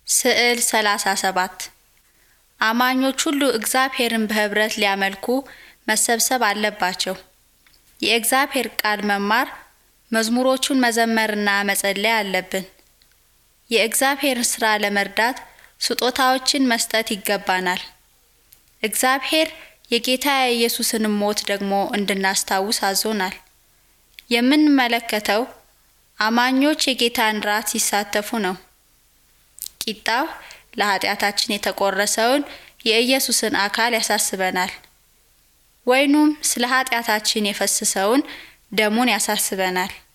ስዕል 37 አማኞች ሁሉ እግዚአብሔርን በኅብረት ሊያመልኩ መሰብሰብ አለባቸው። የእግዚአብሔር ቃል መማር፣ መዝሙሮቹን መዘመርና መጸለይ አለብን። የእግዚአብሔርን ሥራ ለመርዳት ስጦታዎችን መስጠት ይገባናል። እግዚአብሔር የጌታ የኢየሱስንም ሞት ደግሞ እንድናስታውስ አዞናል። የምንመለከተው አማኞች የጌታን ራት ሲሳተፉ ነው። ቂጣው ለኃጢአታችን የተቆረሰውን የኢየሱስን አካል ያሳስበናል። ወይኑም ስለ ኃጢአታችን የፈሰሰውን ደሙን ያሳስበናል።